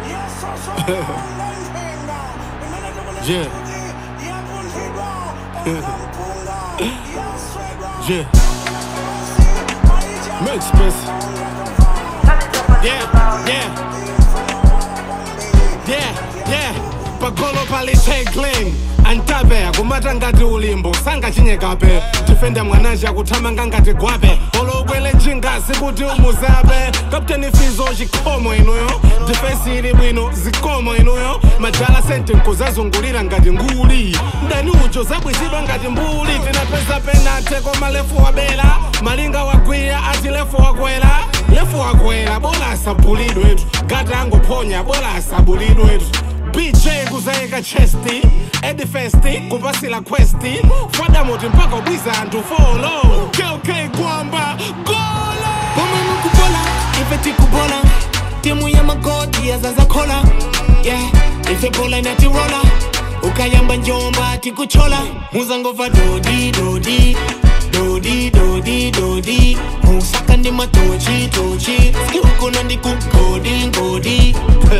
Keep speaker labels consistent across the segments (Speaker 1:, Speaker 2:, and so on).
Speaker 1: Yeah. Yeah. Make space. Yeah, yeah. Yeah, yeah. Pagolo pali tagline antape akumata ngati ulimbo sangachinyekape tifende mwanaji akuthamanga ngati gwape olokwele njingasi kuti umuzape kapteni fizo chikhomo inuyo difensi ili bwino zikomo inuyo majala sente nkuzazungulira ngati nguli mdani ucho zabwizidwa ngati mbuli tinapeza penate koma lefu wabela malinga wagwira ati lefu wakwera lefu wakwera bola asabulidwetu gata angophonya bola asabulidwetu bj kuzayika chesti edifesti kupasila questi fadamoti mpaka ubwiza anthu folo kk kwamba golo
Speaker 2: Pomwe mukubola ife tikubola timu ya magoti yazazakhola yeah ife bola inatirola ukayamba njomba tikuchola muzangova dodi dodi dodi dodi dodi musaka ndi matochi tochi skiukuno ndi kugodi ngodi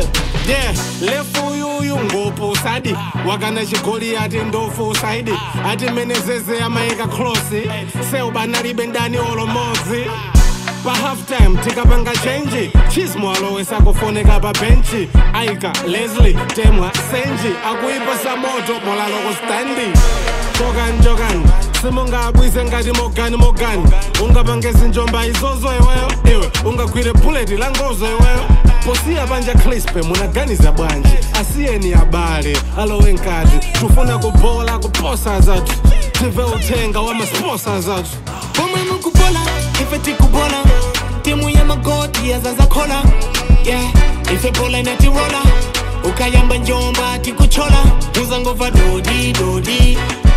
Speaker 1: yeah lefu yuyu ngopo sadi wakana chigoli ati ndofu saidi ati menezeze amayika klosi seubanalibe ndani olomodzi pa halftime tikapanga chenji chismo alowesa kufoneka pa benchi aika leslie temwa senji akuipasa moto molaloko standi chokan chokan simungabwise ngati mogani mogani ungapangesi njomba izozo iweyo iwe ungagwire buleti la ngozo iweyo posiya panja crispe munaganiza bwanji asiyeni abale alowe nkati tufuna kubola kuposa zathu tive uthenga wa masposa zathu
Speaker 2: pomwe mukubola ife tikubola timu ya magoti yazazakhola yeah ife bola inatirola ukayamba njomba tikuchola muzangova dodi dodi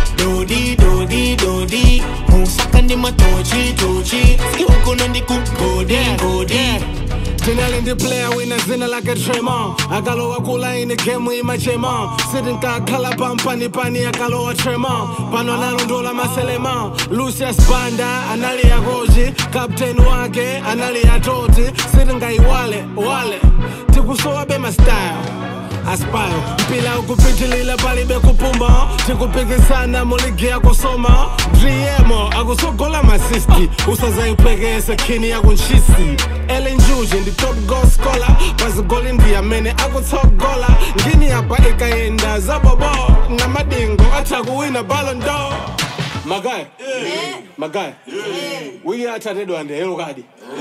Speaker 2: dodi dodi dodi musaka ndi matochi tochi skiukuno ndi kugodi ngodi
Speaker 1: tinali ndi player wina zina lake tremon akalowa kulaini gemu imachema sitinkakhala pampanipani akalowa tremon pano analondola maselema lucius banda anali yakochi kapteni wake anali yatoti sitingayiwale wale tikusowabe mastyle aspire mpila ukupitilila palibe kupuma tikupikisana muligi yakusoma driemo akusogola masisti usazayipekese khini yakunchisi elinjuji ndi top goal scholar pazigoli ndi amene akutsogola ngini apa ikayenda zabobo namadingo atha kuwina ballon d'or magaya magaya wiki athatedwa andi yellow card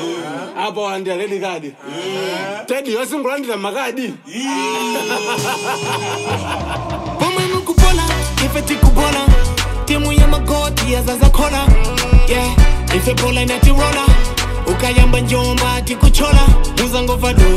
Speaker 1: apo andi red card tedi yosingulandira makadi
Speaker 2: pomwe mukubola ife tikubola timu ya magoti yazazakhola yeah ife bola inatirola ukayamba njomba tikuchola muzangova dodi